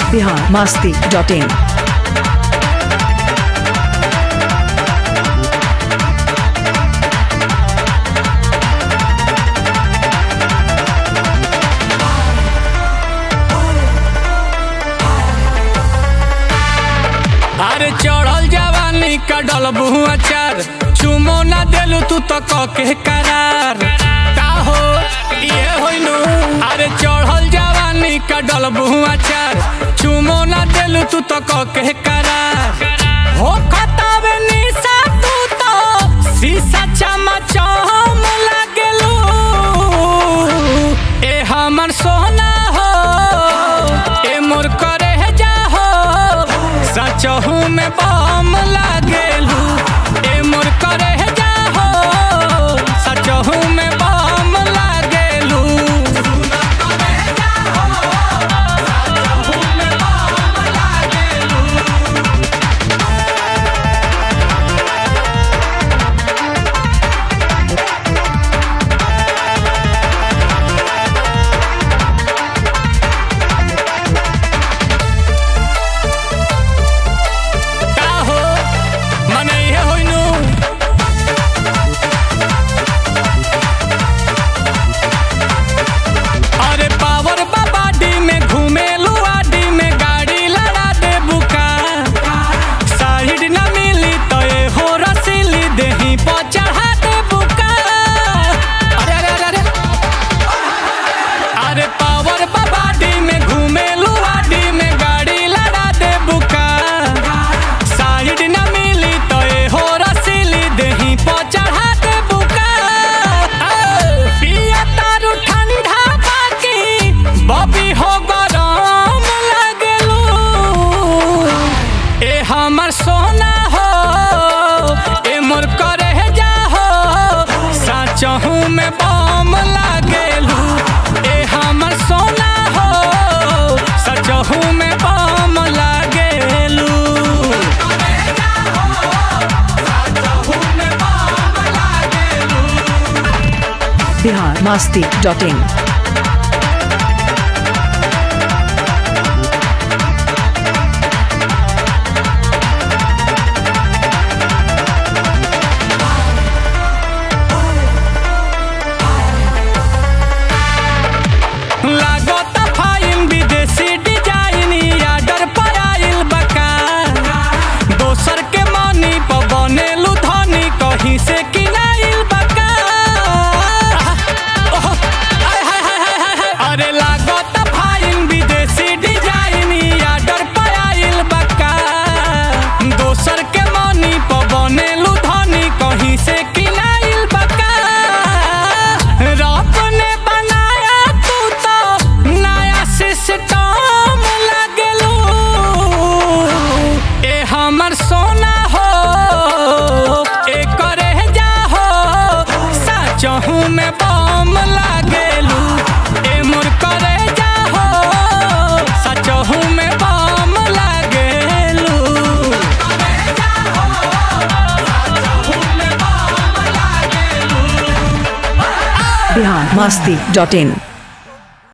Bihar Masti dot in अरे चढ़ल जवानी का डलबू अचार चुमो ना देलू तू तो कके करार का हो ये होइनु अरे चढ़ल जवानी का डलबू अचार चुमो ना देलू तू तो कके करार हो खतावे निशा तू तो शीशा चमचम लागेलू ए हमर सोना हो ए मोर करे जा हो सचहू में बम लागेलू ए मोर करे जा हो सचहू में बम लागेलू का हो मने इहे होइनु अरे पावर बाबाडी में घूमेलू आडी में गाड़ी लड़ा दे बुका साइड न मिली तो ए हो रसीली देही पर चढ़ा दे बुका अरे अरे अरे अरे अरे पावर बाबाडी में घूमेलू आडी में गाड़ी लड़ा दे बुका साइड न मिली तो ए हो रसीली देही पर चढ़ा दे बुका पिया तारू ठंडा बाकी बबी हो गरम लगलू ए हमर सोना हो ए मोर करे जा हो साचहू में बम लागेलू ए हमर सोना हो सचहू में बम लागेलू बिहार मास्ती डॉट इन लागत फाइन विदेशी डिजाइन आर्डर पर आइल बका दोसर के मनी पर बनेलू धनी कहीं से किनाइल बका ओह, आय, हाय, हाय, हाय, हाय, हाय। अरे लागत फाइन विदेशी डिजाइन आर्डर पर आइल बका दोसर के मनी पर बनेलू धनी कहीं से किनाइल बका रब ने बनाया तू तो नया सिस्टम लगलू ए हमर सोना हो ए करे जा हो सचहू में बम लागेलू ए मोर करे जा हो सचहू में बम लागेलू बिहार मास्ती डॉट इन